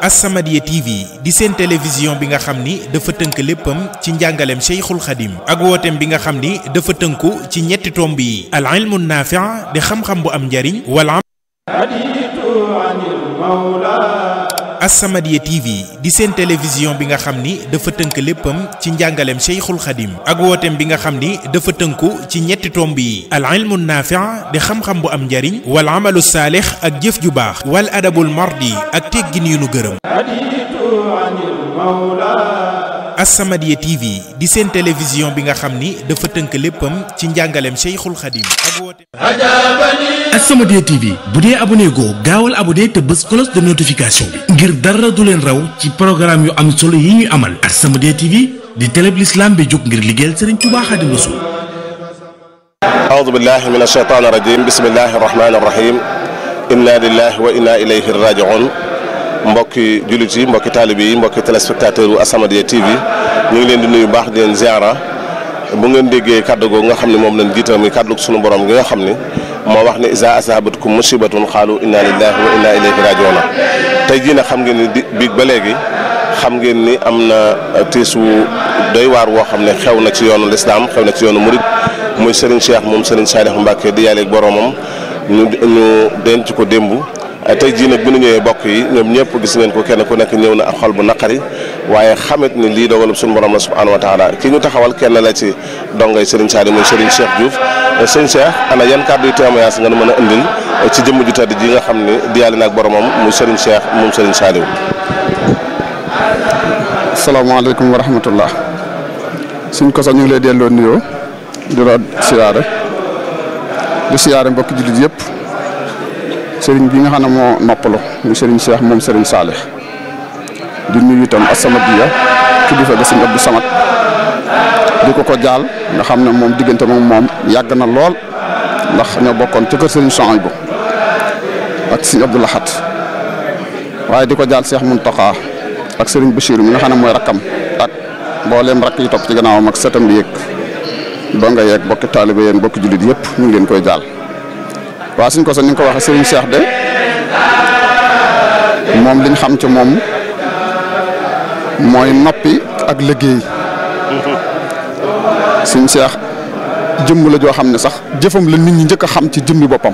As-Samadiyya TV di seen télévision bi nga xam ni dafa tënk léppam ci njàngaleem Cheikhul Khadim ak wooteem bi nga xam ni dafa tënku ci ñetti tomb yi al ilmu naafi' di xam-xam bu am njariñ wala As-Samadiyya TV di seen télévision bi nga xam ni dafa tënk léppam ci njàngaleem Cheikhul Khadim ak wooteem bi nga xam ni dafa tënku ci ñetti tomb yi al ilmu naafi' di xam-xam bu am njariñ wal amalu saalix ak jëf ju baax wal adabul mardi ak teggin yu nu gërëm As-Samadiyya TV di seen télévision bi nga xam ni dafa tënk léppam ci njàngaleem Cheikhul Khadim ak wooteem As-Samadiyya TV bu dee abonné goo gaawal abonné te bës cloche de notification bi ngir dara du leen raw ci programme yu am solo yi ñuy amal As-Samadiyya TV di télé bi l'islam bi jóg ngir liggéeyal Serigne Touba Khadim Rassoul أعوذ بالله من الشيطان الرجيم بسم الله الرحمن الرحيم إنا لله وإنا إليه راجعون mbokki jullit yi mbokki taalibe yi mbokki téléspectateur u As-Samadiyya TV ñu ngi leen di nuyu baax di leen ziara bu ngeen déggee kàddu googu nga xam ne moom lañ jiital muy kàddu sunu borom gi nga xam ne moo wax ne isa asabatkum musibatun xaalu inna lillahi wa inna ilayhi rajiuna tey jii nag xam ngeen ni di biig ba léegi xam ngeen ni am na tiis wu doy waar woo xam ne xew na ci yoonu lislaam xew na ci yoonu murid muy Serigne Cheikh moom Serigne Saliou Mbacke di yàlla ak boromam ñu ñu denc ko démb tey jii nag bi ñu ñëwee bokk yi ñoom ñëpp gis ngeen ko kenn ku nekk ñëw na ak xol bu naqari waaye xamit ni lii dogalub suñu borom la subhanahu wa taala ki ñu taxawal kenn la ci dongay Serigne Saliou muy Serigne Cheikh Diouf Serigne Cheikh ana yan kàddu yu témoignage nga nu mën a indil ci jëmm ju tedd ji nga xam ne di yàlla na ak boromam muy Serigne Cheikh moom Serigne Saliou. asalaamaaleykum wa rahmatullah suñ ko sax ñu ngi lay delloo nuyoo di la siyaare di siyaare mbokki jullit yëpp. sëriñ bi nga xam ne moo noppalu muy sëriñ Cheikh moom sëriñ Saalix di nuyu itam As-Samadiyya kilifa ga sëriñ Abdou Samad di ko ko jaal nga xam ne moom diggante moom moom yàgg na lool ndax ñoo bokkoon ci kër sëriñ Souhaïbou ak sëriñ Abdou Lahat waaye di ko jaal Cheikh Mountakha ak sëriñ Bachir mi nga xam ne mooy rakkam ak mbooleem rakk yi topp ci gannaawam ak sëtam bi yeeg doo nga yeeg bokki taalibe yéen bokki jullit yëpp ñu ngi leen koy jaal. waaw suñ ko sax ni nga ko waxee Serigne Cheikh de moom liñ xam ci moom mooy noppi ak liggéey suñ Cheikh jëmm la joo xam ne sax jëfam la nit ñi njëkk a xam ci jëmmi boppam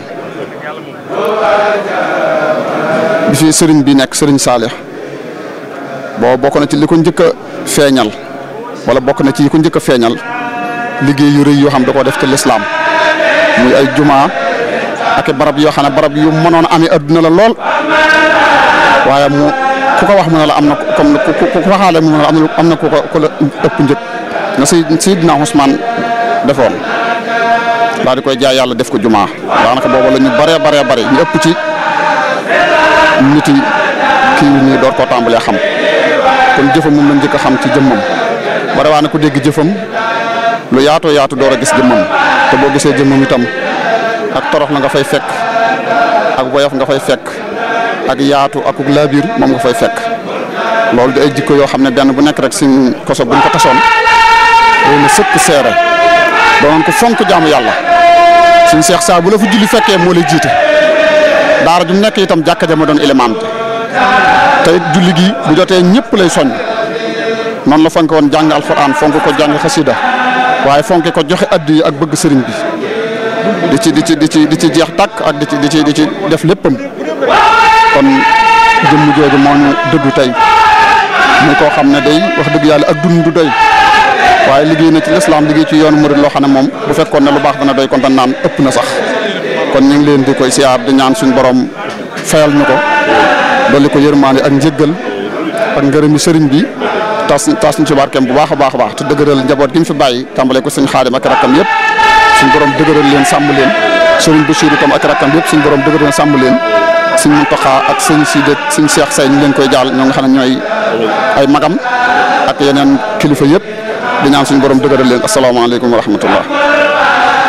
bi fi Serigne bi nekk Serigne Saalix boo bokk na ci li ko njëkk a feeñal wala bokk na ci yi ko njëkk a feeñal liggéey yu rëy yoo xam da koo def ci lislaam muy ay jumaa ak barab yoo xam ne barab yu mënoon a amee adduna la lool waaye mu ku ko wax mu ne la am na comme ku ku ku waxaale mu ne la am na ku ko ku la ëpp njëg na si Seydina Ousmane defoon daal di koy jaay yàlla def ko jumaa daanaka boobu la ñu bëree bëree bëri ñu ëpp ci nit yi kii ñuy door koo tàmbalee xam kon jëfam moom lañ njëkk a xam ci jëmmam bare waa ne ku dégg jëfam lu yaatoo yaatu door a gis jëmmam te boo gisee jëmmam itam. ak torox la nga fay fekk ak woyof nga fay fekk ak yaatu ak laabiir moom nga fay fekk loolu di ay jikko yoo xam ne benn bu nekk rek suñ koso buñ ko tasoon day na sëkk seere doonoon ko fonk jaamu yàlla suñ seex saa bu la fa julli fekkee moo lay jiite daara ju mu nekk itam jàkka ja ma doon élément bi te it julli gi bu jotee ñëpp lay soññ noonu la fonk woon jàng alxuraan fonk ko jàng xasida waaye fonk ko joxe addi yi ak bëgg sëriñ bi di ci di ci di ci di ci jeex tàkk ak di ci di ci di ci def léppam kon jëmm jooju moo ñu dëddu tey muy koo xam ne day wax dëgg yàlla ak dund du doy waaye liggéey na ci lislaam liggéey ci yoonu murid loo xam ne moom bu fekkoon ne lu baax dana doy kon dañ naan ëpp na sax kon ñu ngi leen di koy siyaar di ñaan suñu borom fayal ñu ko dolli ko yërmaande ak njëggal ak ngërëmi sëriñ bi tas tas ñu ci barkeem bu baax a baax a baax te dëgëral njaboot gi mu fi bàyyi tàmbale ko sëñ xaadim ak rakkam yëpp suñu borom dëgëral leen sàmm leen sëriñ Bachir itam ak rakkam yëpp suñu borom dëgëral leen sàmm leen suñ Muntaxa ak sëñ Sidi suñ Cheikh Say ñu leen koy jaal ñoo nga xam ne ñooy ay magam ak yeneen kilifa yëpp di ñaan suñu borom dëgëral leen asalaamaaleykum wa rahmatullah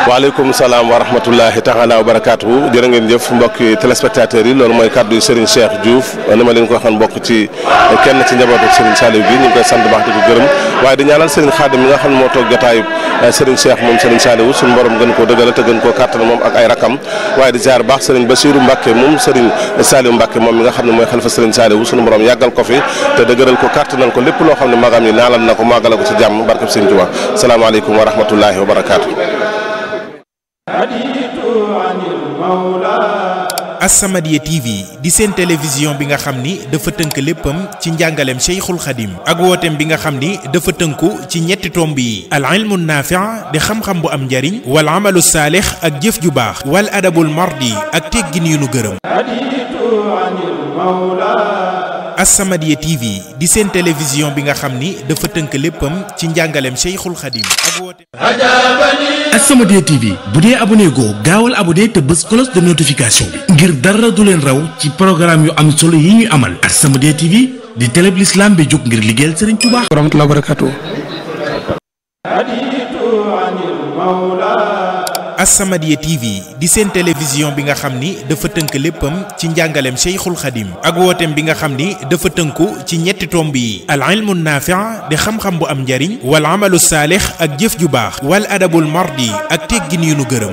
waaleykum salaam wa rahmatullahi taala wa barakaatuhu jërë ngeen jëf mbokki téléspectateurs yi loolu mooy kàddu yu Serigne Cheikh Diouf ni ma leen ko waxoon bokk ci kenn ci njabootu Serigne Saliou gi ñu ngi koy sant baax di ko gërëm waaye di ñaanal Serigne Khadim mi nga xam ne moo toog jotaayub Serigne Cheikh moom Serigne Saliou suñu borom gën koo dëggal te gën koo kàttan moom ak ay rakam waaye di ziar baax Serigne Bassirou Mbacke moom Serigne Saliou Mbacke moom mi nga xam ne mooy xalifa Serigne Saliou suñu borom yàggal ko fi te dëgëral ko kàttanal ko lépp loo xam ne magam yi naalal na ko màggala ko ci jàmm barkab Serigne Touba salaamaaleykum wa rahmatullahi wa barakaatu As-Samadiyya TV di seen télévision bi nga xam ni dafa tënk léppam ci njàngaleem Cheikhul Khadim ak wooteem bi nga xam ni dafa tënku ci ñetti tomb yi al ilmu naafi' di xam-xam bu am njariñ wal amalu saalix ak jëf ju baax wal adabul mardi ak teggin yu nu gërëm As-Samadiyya TV di seen télévision bi nga xam ni dafa tënk léppam ci njàngaleem Cheikhul Khadim ak wooteem As-Samadiyya TV bu dee abonné goo gaawal abonné te bës cloche de notification bi ngir dara du leen raw ci programme yu am solo yi ñuy amal As-Samadiyya TV di télé bi l'islam bi jóg ngir liggéeyal Serigne Touba. wa rahmatullahi wa barakatuh As-Samadiyya TV di seen télévision bi nga xam ni dafa tënk léppam ci njàngaleem Cheikhul Khadim ak wooteem bi nga xam ni dafa tënku ci ñetti tomb yi al ilmu naafi' di xam-xam bu am njariñ wal amalu saalix ak jëf ju baax wal adabul mardi ak teggin yu nu gërëm